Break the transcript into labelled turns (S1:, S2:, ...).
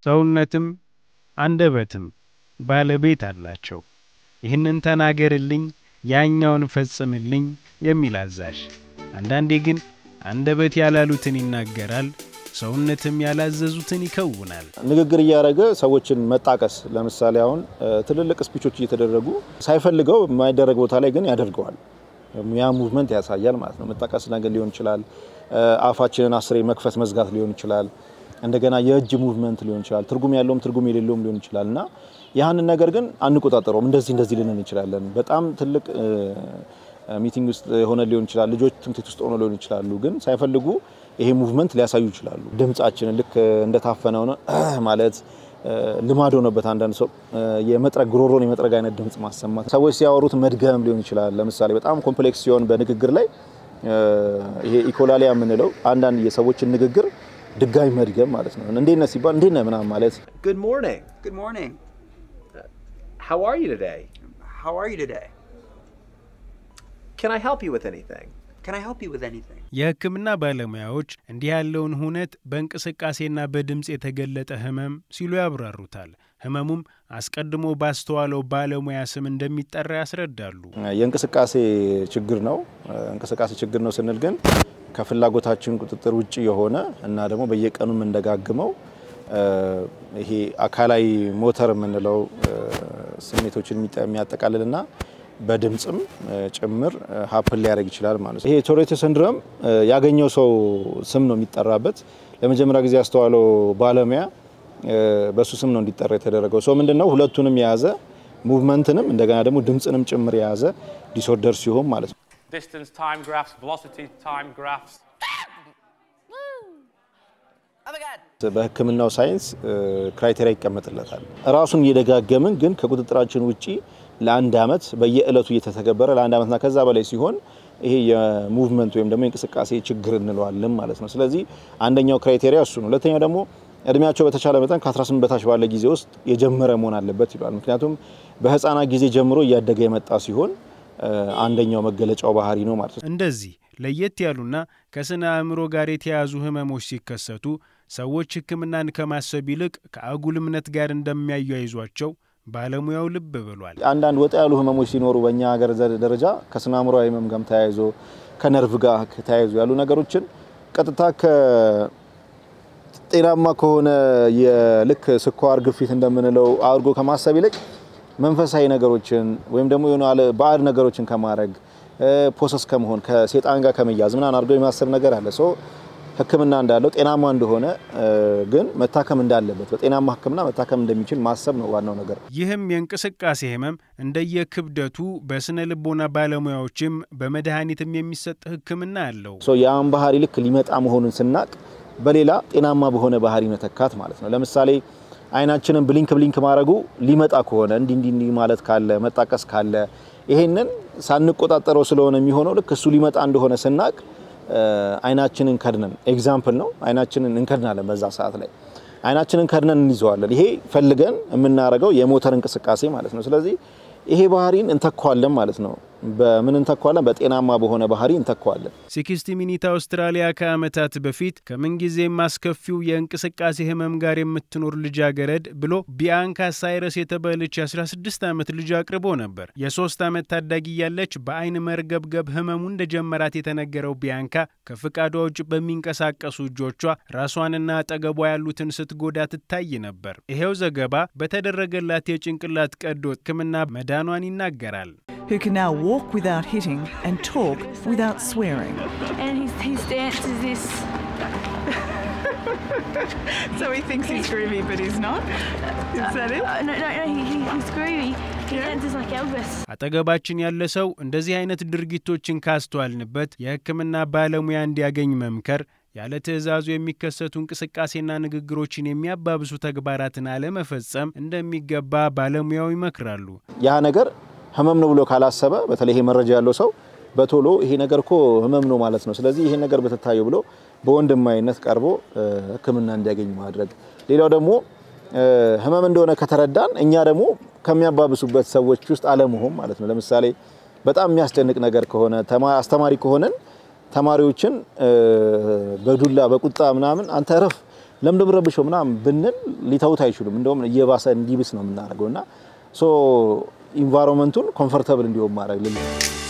S1: ሰውነትም አንደበትም ባለቤት አላቸው። ይህንን ተናገርልኝ፣ ያኛውን ፈጽምልኝ የሚል አዛዥ። አንዳንዴ ግን አንደበት ያላሉትን ይናገራል፣ ሰውነትም ያላዘዙትን ይከውናል።
S2: ንግግር እያደረገ ሰዎችን መጣቀስ። ለምሳሌ አሁን ትልልቅ ስፒቾች እየተደረጉ ሳይፈልገው የማይደረግ ቦታ ላይ ግን ያደርገዋል። ያ ሙቭመንት ያሳያል ማለት ነው። መጣቀስ ነገር ሊሆን ይችላል። አፋችንን አስሬ መክፈት መዝጋት ሊሆን ይችላል። እንደገና የእጅ ሙቭመንት ሊሆን ይችላል። ትርጉም ያለውም ትርጉም የሌለውም ሊሆን ይችላል እና ያህንን ነገር ግን አንቆጣጠረውም። እንደዚህ እንደዚህ ልንን እንችላለን። በጣም ትልቅ ሚቲንግ ውስጥ የሆነ ሊሆን ይችላል። ልጆች ትምህርት ቤት ውስጥ ሆነ ሊሆን ይችላሉ። ግን ሳይፈልጉ ይሄ ሙቭመንት ሊያሳዩ ይችላሉ። ድምጻችንን ልክ እንደታፈነ ሆነ ማለት ልማድ ሆነበት። አንዳንድ ሰው የመጥረግ ጉሮሮን የመጥረግ አይነት ድምጽ ማሰማት፣ ሰዎች ሲያወሩት መድገም ሊሆን ይችላል። ለምሳሌ በጣም ኮምፕሌክስ ሲሆን በንግግር ላይ ይሄ ኢኮላሊያ የምንለው አንዳንድ የሰዎችን ንግግር ድጋሚ መድገም ማለት ነው። እንዴት ነህ ሲባል እንዴት ነህ ምናምን ማለት
S3: Good morning.
S4: Good morning.
S3: How are you today?
S4: How are you today?
S3: Can I help you with anything?
S4: Can I help you with anything?
S1: የሕክምና ባለሙያዎች እንዲህ ያለውን ሁነት በእንቅስቃሴና በድምፅ የተገለጠ ህመም ሲሉ ያብራሩታል። ህመሙም አስቀድሞ ባስተዋለው ባለሙያ ስም እንደሚጠራ ያስረዳሉ።
S2: የእንቅስቃሴ ችግር ነው። እንቅስቃሴ ችግር ነው ስንል ግን ከፍላጎታችን ቁጥጥር ውጭ የሆነ እና ደግሞ በየቀኑ የምንደጋግመው ይሄ አካላዊ ሞተር የምንለው ስሜቶችን የሚያጠቃልልና በድምፅም ጭምር ሀፕን ሊያደርግ ይችላል ማለት ነው። ይሄ ቶሬት ሲንድሮም ያገኘው ሰው ስም ነው የሚጠራበት። ለመጀመሪያ ጊዜ ያስተዋለው ባለሙያ በሱ ስም ነው እንዲጠራ የተደረገው። ሰው ምንድን ነው ሁለቱንም የያዘ ሙቭመንትንም እንደገና ደግሞ ድምፅንም ጭምር የያዘ ዲስኦርደር ሲሆን ማለት ነው።
S5: distance time graphs, velocity time graphs.
S2: በሕክምናው ሳይንስ ክራይቴሪያ ይቀመጥለታል። ራሱን እየደጋገምን ግን ከቁጥጥራችን ውጪ ለአንድ አመት በየእለቱ እየተተገበረ ለአንድ አመትና ከዛ በላይ ሲሆን ይሄ የሙቭመንት ወይም ደግሞ የእንቅስቃሴ ችግር እንለዋለን ማለት ነው። ስለዚህ አንደኛው ክራይቴሪያ እሱ ነው። ሁለተኛው ደግሞ እድሜያቸው በተቻለ መጠን ከ18 በታች ባለ ጊዜ ውስጥ የጀመረ መሆን አለበት ይሏል። ምክንያቱም በህፃናት ጊዜ ጀምሮ እያደገ የመጣ ሲሆን አንደኛው መገለጫው ባህሪ ነው ማለት ነው።
S1: እንደዚህ ለየት ያሉና ከስነ አእምሮ ጋር የተያዙ ህመሞች ሲከሰቱ ሰዎች ሕክምናን ከማሰብ ይልቅ ከአጉል እምነት ጋር እንደሚያያይዟቸው ባለሙያው ልብ ብሏል።
S2: አንዳንድ ወጣ ያሉ ህመሞች ሲኖሩ በእኛ ሀገር ደረጃ ከስነ አእምሮዊ ህመም ጋር ተያይዞ ከነርቭ ጋር ተያይዞ ያሉ ነገሮችን ቀጥታ ከጤናማ ከሆነ የልክ ስኳር፣ ግፊት እንደምንለው አድርጎ ከማሰብ ይልቅ መንፈሳዊ ነገሮችን ወይም ደግሞ የሆነ ባዕድ ነገሮችን ከማድረግ ፖሰስ ከመሆን ከሴጣን ጋር ከመያዝ ምናምን አድርጎ የማሰብ ነገር አለ። ሶ ህክምና እንዳለው ጤናማ እንደሆነ ግን መታከም እንዳለበት በጤናማ ህክምና መታከም እንደሚችል ማሰብ ነው ዋናው ነገር።
S1: ይህም የእንቅስቃሴ ህመም እንደየክብደቱ በስነ ልቦና ባለሙያዎችም በመድኃኒትም የሚሰጥ ህክምና አለው።
S2: ያን ባህሪ ልክ ሊመጣ መሆኑን ስናቅ በሌላ ጤናማ በሆነ ባህሪ መተካት ማለት ነው። ለምሳሌ አይናችንን ብሊንክ ብሊንክ ማድረጉ ሊመጣ ከሆነ እንዲህ እንዲህ እንዲህ ማለት ካለ መጣቀስ ካለ ይሄንን ሳንቆጣጠረው ስለሆነ የሚሆነው ልክ እሱ ሊመጣ እንደሆነ ስናቅ አይናችንን ከድነን ኤግዛምፕል ነው። አይናችንን እንከድናለን። በዛ ሰዓት ላይ አይናችንን ከድነን እንይዘዋለን። ይሄ ፈልገን የምናደርገው የሞተር እንቅስቃሴ ማለት ነው። ስለዚህ ይሄ ባህሪን እንተኳለን ማለት ነው። በምን እንተኳለን? በጤናማ በሆነ ባህሪ እንተኳለን።
S1: ሲክስቲ ሚኒት አውስትራሊያ ከዓመታት በፊት ከምንጊዜም አስከፊው የእንቅስቃሴ ህመም ጋር የምትኖር ልጃገረድ ብሎ ቢያንካ ሳይረስ የተባለች የ16 ዓመት ልጅ አቅርቦ ነበር። የሶስት ዓመት ታዳጊ ያለች በአይን መርገብገብ ህመሙ እንደጀመራት የተነገረው ቢያንካ ከፍቃዷ ውጭ በሚንቀሳቀሱ እጆቿ ራሷንና አጠገቧ ያሉትን ስትጎዳ ትታይ ነበር። ይሄው ዘገባ በተደረገላት የጭንቅላት ቀዶ ሕክምና መዳኗን ይናገራል።
S6: who can now walk without hitting and talk without swearing.
S7: And his, his dance is this.
S6: So he thinks he's groovy, but he's not? Is that it?
S7: Uh, no, no, no, he, he, he's groovy. He dances like Elvis.
S1: አጠገባችን ያለ ሰው እንደዚህ አይነት ድርጊቶችን ካስተዋልንበት የሕክምና ባለሙያ እንዲያገኝ መምከር ያለ ትዕዛዙ የሚከሰቱ እንቅስቃሴና ንግግሮችን የሚያባብሱ ተግባራትን አለመፈጸም እንደሚገባ ባለሙያው ይመክራሉ።
S2: ያ ነገር ህመም ነው ብሎ ካላሰበ በተለይ ይሄ መረጃ ያለው ሰው በቶሎ ይሄ ነገር እኮ ህመም ነው ማለት ነው፣ ስለዚህ ይሄ ነገር በትታየው ብሎ በወንድማዊነት ቀርቦ ሕክምና እንዲያገኝ ማድረግ። ሌላው ደግሞ ህመም እንደሆነ ከተረዳን እኛ ደግሞ ከሚያባብሱበት ሰዎች ውስጥ አለመሆን ማለት ነው። ለምሳሌ በጣም የሚያስጨንቅ ነገር ከሆነ አስተማሪ ከሆነን ተማሪዎችን በዱላ በቁጣ ምናምን አንተ እረፍ ለምንድን ነው የምትረብሸው ምናምን ብንል ሊተውት አይችሉም። እንደውም እየባሰ እንዲብስ ነው የምናደርገው እና ሶ ኢንቫይሮንመንቱን ኮምፎርተብል እንዲሆን ማድረግ ልል